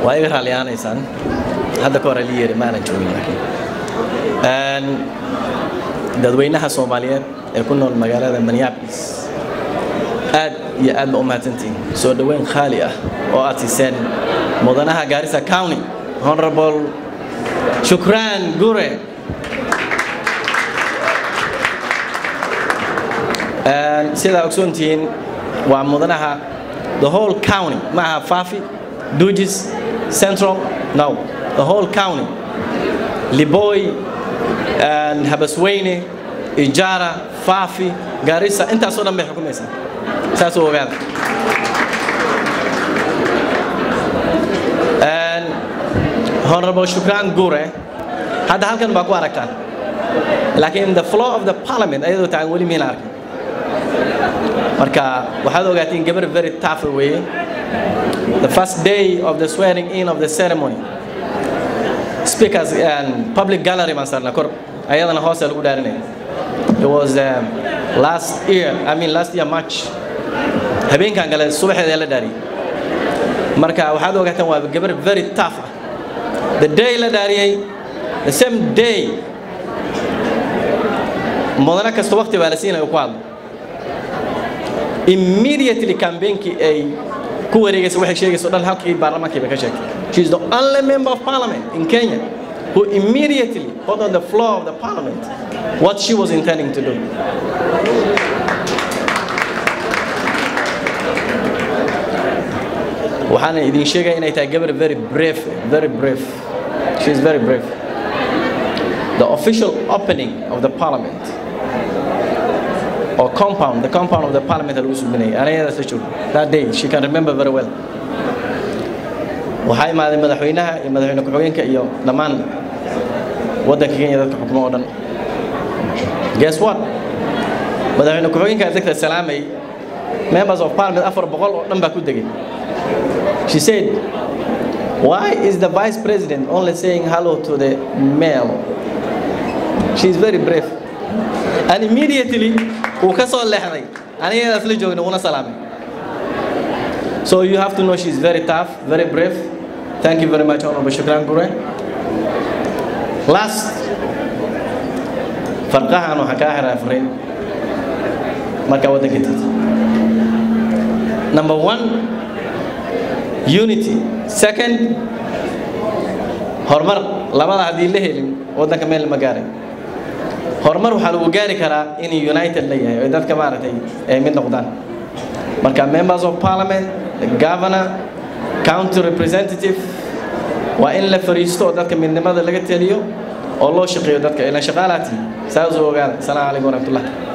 waa iga raalliyaanaysaan hadda ka hor ali yeeri maanan joogin laakiin dadweynaha soomaaliyeed ee ku nool magaalada minneapolis aad iyo aad ba u mahadsantihin soo dhoweyn khaali ah oo aad siiseen mudanaha gaarisa county honorable shukraan gure sidaa ogsoontihiin waa mudanaha the whole county ma aha fafi dugis central no the whole county liboy habasweyne ijara fafi garissa intaasoo dhan bay xukumaysaa saas u ogaada honorable shukran gure hadda halkan baa ku aragtaan laakiin the floor of the parliament ayadoo tacan weli miina arkin marka waxaad ogaatiin gabar very tough weeye the first day of the swearing in of the ceremony speakers and public gallery baan saarnaa kor ayadana hoose lagu dhaarinaya it was um, last year i mean last year march habeenkan kale subaxeeda la dhaariyay marka waxaad ogaataan waa gabar very tough ah the day la dhaariyay the same day mudane kasta waqti baa la siinaya ku hadlo immediately campaignki ay ku wareegaysa waxay sheegayso dhan halkii baarlamaankii bay ka sheegtay she is the only member of parliament in Kenya who immediately put on the floor of the parliament what she was intending to do. waxaana idin sheegaya inay tahay gabar very brave very brave she is very brave the official opening of the parliament or compound, the compound of the parliament lagu subinayay anayadaas la joogo that day she can remember very well waxaa imaaday madaxweynaha iyo madaxweyne ku-xigeenka iyo dhammaan waddanka kenya dadka xukmo oo dhan guess what madaxweyne ku-xigeenka dadka salaamay members of parliament afar boqol oo dhan baa ku degay she said why is the vice president only saying hello to the male she is very brave and immediately wuu ka soo leexday anigadaas la joogna una salaamay so you have to know she's very tough very brave thank you very much honorable shukran gure last farqahan waxaan kaa xiraa fariin markaa waddanka tagta number one unity second horumar labada haddii la helin waddanka meel ma gaaray horumar waxaa lagu gaari karaa in united la yahay oo dadka maaragtay ay mid noqdaan marka members of parliament the governor county representative waa in la fariisto oo dadka midnimada laga teliyo oo loo shaqeeyo dadka ilan shaqaalaati saas u ogaada asalaamu calaykum waraxmatullah